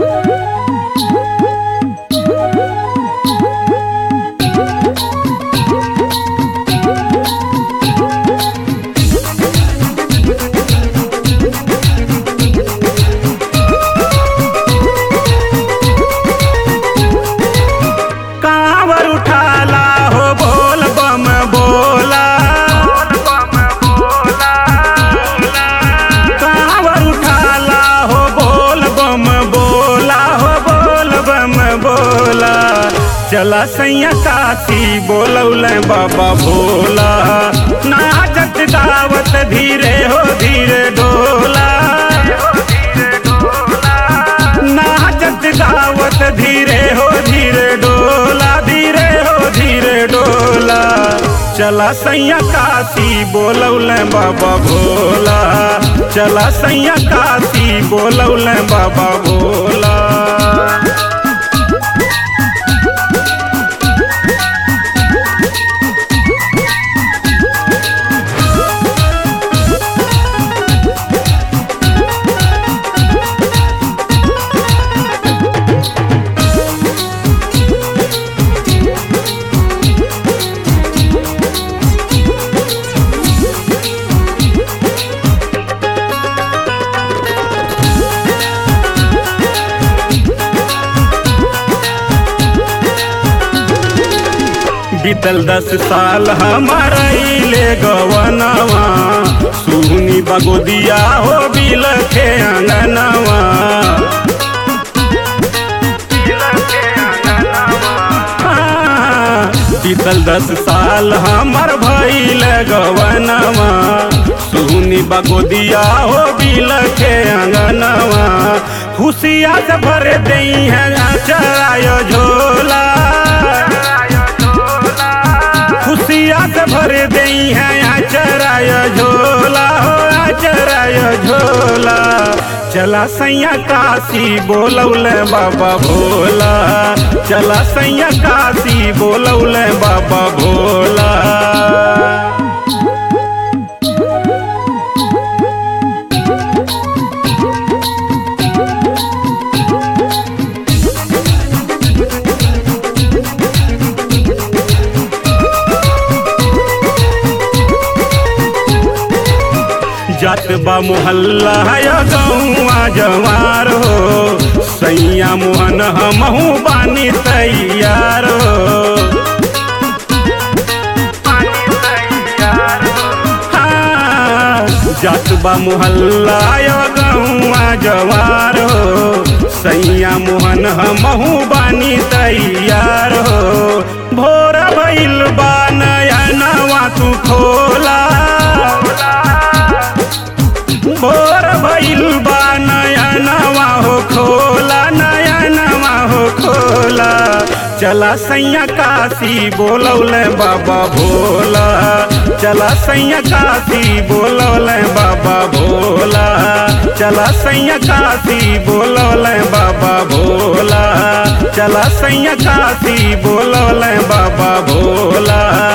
कांवर उठाला हो बोल बम बोला कांवर उठाला हो बोल बम बोला हो बोल बम बोला चला सैया काशी बोलौल बाबा भोला नाचत दावत धीरे हो धीरे डोला नाचत गावत धीरे हो धीरे डोला धीरे हो धीरे डोला चला सैया काशी बोलौल बाबा भोला चला सैया काशी बोलौल बाबा भोला बीतल दस साल हमारा इले गवनवा सुहनी बगोदिया हो बिल के अंगनवा हाँ, बीतल दस साल हमर भइल गवनवा सुहनी बगोदिया हो बिल के अंगनवा खुशिया से भर दई है चरायो झोला खुशिया से भर दई है आचराय झोला हो आचराय झोला चला सैया काशी बोलौल बाबा भोला चला सैया काशी बोलौल बाबा भोला जात बा मोहल्ला है गौआ जवार हो सैया मोहन हमहू बानी तैयार हो हाँ, जात बा मोहल्ला है गौआ जवार हो सैया मोहन हमहू बानी तैयार हो भोर भइल बा नया नवा तू खोला भोर भइल बा नया नवा हो खोला नया नवा हो खोला चला सैया काशी बोलौल बाबा भोला चला सैया काशी बोलौल बाबा भोला चला सैया काशी बोलौल बाबा भोला चला सैया काशी बोलौल बाबा भोला